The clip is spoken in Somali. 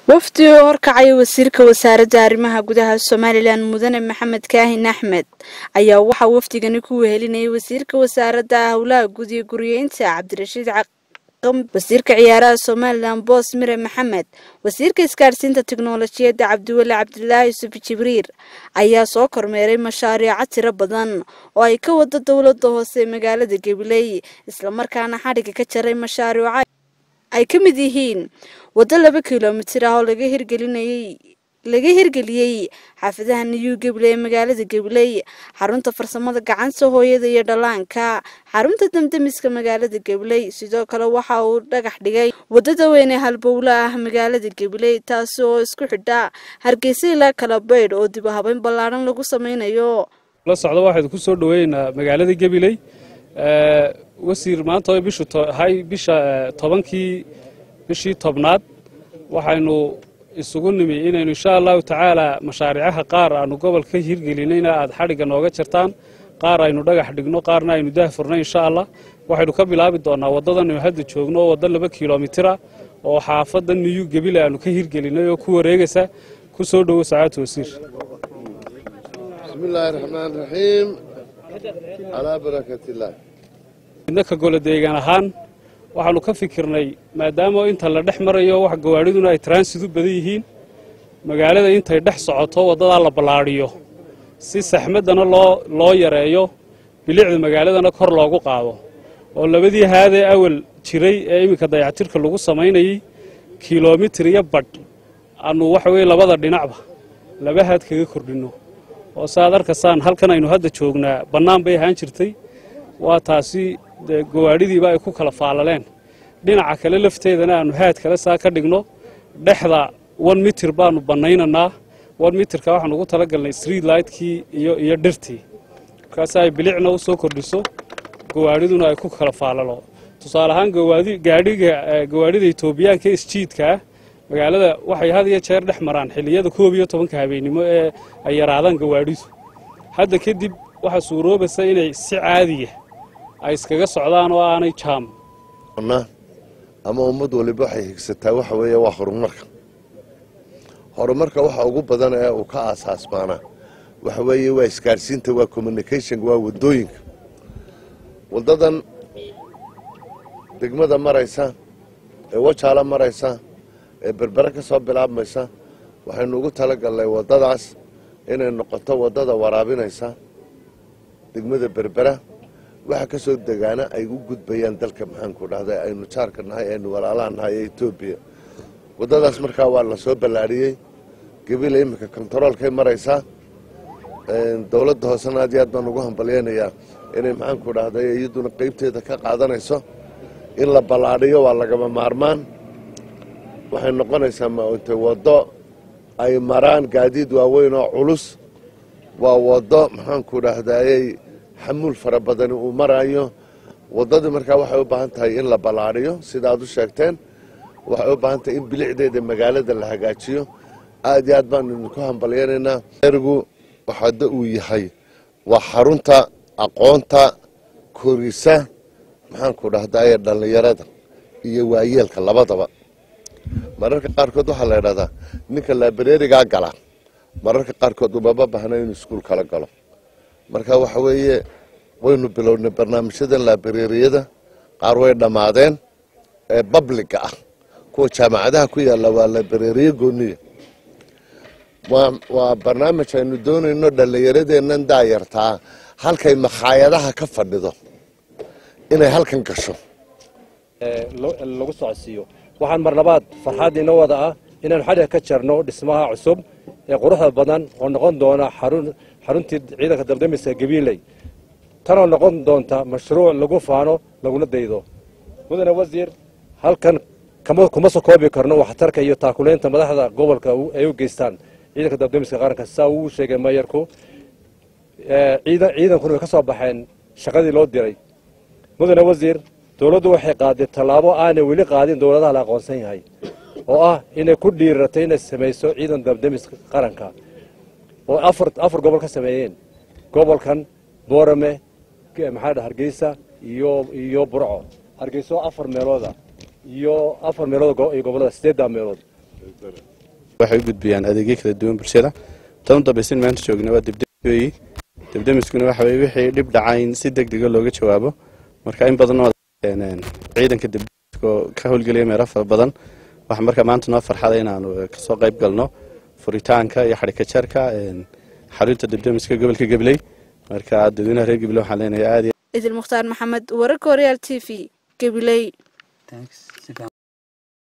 wafdi oo horkacaya wasiirka wasaaradda arrimaha gudaha somalilan mudane maxamed kaahin axmed ayaa waxaa wafdigani ku wehelinayay wasiirka wasaaradda howlaha guud iyo guriyeynta cabdirashiid wasiirka ciyaaraha somalilan boos mire maxamed wasiirka isgaadhsiinta tiknolojiyadda cabdiweli cabdilaahi yusuf jibriir ayaa soo kormeeray mashaariico tiro badan oo ay ka wado dowladda hoose ee magaalada gabiley islamarkaana xadhiga ka jaray mashaariico ay ka mid yihiin waddo laba kilomitir ah oo laga hirgelinayay laga hirgeliyey xaafadaha niyuu gabiley ee magaalada gabiley xarunta farsamada gacanta hooyada iyo dhallaanka xarunta damdamiska magaalada gabiley sidoo kale waxa uu dhagax dhigay wadada weyn ee halbowla ah magaalada gabiley taasi oo isku xidha hargeysa ilaa kala baydh oo dib u habeyn ballaadhan lagu sameynayo la socda waxaynu ku soo dhoweynaa magaalada gabiley wasiir maanta oo bishu hay bisha tobankii bishii tobnaad waxaynu isugu nimi inaynu insha allahu tacaala mashaariicaha qaar aanu gobolka ka hirgelinayna aad xadhigga nooga jartaan qaar aynu dhagax dhigno qaarna aynu daah furno insha allah waxaynu ka bilaabi doonaa waddadanaynu hadda joogno oo waddo laba kilomitira oo xaafadda niyu gebile aanu ka hirgelinay oo ku wareegaysa ku soo dhowo sacaadta wasiir bismillaahi raxmaan raxiim calaa barakatillaah midna ka golo deegaan ahaan waxaanu ka fikirnay maadaama inta la dhex marayo wax gawaadhiduna ay transit u badan yihiin magaalada intay dhex socoto waddadaa la ballaadhiyo si saxmaddana loo loo yareeyo bilicda magaaladana kor loogu qaado oo labadii haadee awal jiray ee iminka dayactirka lagu samaynayay kilomitir iyo badh aanu waxa weye labada dhinacba laba haad kaga kordhinno oo saaad arkaysaan halkan aynu hadda joognaa bannaan bay ahaan jirtay waa taasi dee gawaadhidiiba ay ku kala faalaleen dhinaca kale lafteedana aanu haad kale saa ka dhigno dhexda one mitir baanu bannaynanaa one mitirka waxaanu ugu talagalnay street lightkii iyo iyo dhirtii markaasi ay bilicna u soo kordhiso gawaadhiduna ay ku kala faalalo tusaale ahaan gawaadi gaadhiga gawaadhida etoobiyaanka isjiidka ah magaalada waxay had iyo jeer dhex maraan xilliyada koob iyo tobanka habeennimo ee ay yaraadaan gawaadhidu hadda kadib waxaa suuroobaysa inay si caadiya ay iskaga socdaan oo aanay jaam ama ummad waliba waxay higsataa waxa weeye waa horumarka horumarka waxa ugu badan ee uu ka aasaasmaanaa waxa weeye waa isgaadhsiinta waa communicationka waa waddooyinka waddadan degmada maraysa ee wajaala maraysa ee berbere ka soo bilaabmaysa waxaynu ugu talagalnay waddadaas inay noqoto waddada waraabinaysa degmada berbera waxa ka soo degaana ay u gudbayaan dalka maxaanku dhahday aynu jaarka nahay aynu walaalaha nahay ee etoobiya waddadaas markaa waa la soo ballaadhiyey gebila iminka kontaroolkay maraysaa dowladda hoosena aad iyo aad baan ugu hambalyaynayaa inay maxaanku dhahday iyaduna qeybteeda ka qaadanayso in la ballaadhiyo waa lagama maarmaan waxay noqonaysaa maunta waddo ay maraan gaadiid waaweyn oo culus waa waddo maxaanku dhahdayey xamuul fara badani uu marayo waddadii markaa waxay u baahan tahay in la ballaadhiyo sida aad u sheegteen waxay u baahan tahay in bilicdeeda magaalada la hagaajiyo aad iyo aad baanu idinku hambalyaynaynaa ergu waxaada uu yahay waa xarunta aqoonta korisa maxaanku dhahdaye dhallinyarada iyo waayeelka labadaba mararka qaarkood waxaa la idhahdaa ninka laabareerigaa gala mararka qaarkood umama baahna inuu iskuul kala galo marka waxa weeye waynu bilownay barnaamijyadan laabareeriyada qaar way dhammaadeen ee babliga ah kuwa jaamacadaha ku yaalla waa laabareeriye gooniya waa barnaamij aynu doonayno dhallinyaradeennan daayartaa halkay makhaayadaha ka fadhido inay halkan gasho lagu socodsiiyo waxaan mar labaad farxaad inoo wada ah inaanu xadhiga ka jarno dhismaha cusub ee quruxda badan oo noqon doona xaruntii ciidanka dabdamiska gabiiley tanoo noqon doonta mashruuc lagu faano laguna daydo mudane wasiir halkan kuma soo koobi karno waxtarka iyo taakuleynta madaxda gobolka ay u geystaan ciidanka dabdamiska qaranka saa uu sheegay mayarku ciidankuna way ka soo baxeen shaqadii loo diray mudane wasiir dowladdu waxay qaaday tallaabo aanay weli qaadin dowladaha la aqoonsan yahay oo ah inay ku dhiiratay inay samayso ciidan dabdamiska qaranka oo afar afar gobol ka sameeyeen gobolkan boorame maxaa dha hargeysa iyo iyo burco hargeyso afar meelooda iyo afar meelood iyo gobolada sideedda meelood waxay u gudbiyaan adeegyo kala duwan bulshada tan u dambaysin maanta joogna waa debdemis weeyi debdemiskuna waxa weye wixii dhib dhaca in si deg dega looga jawaabo marka in badan oo ciidanka debdemiska oo ka howlgelaya meelo fara badan waxa marka maanta noo farxada inaanu kasoo qayb galno furitaanka iyo xadhika jarka xarunta debdemiska gobolka gabley marka dadweynaha reer gabley waxaan leenahay aad idil mukhtaar maxamed wararka horyaal t v gabiley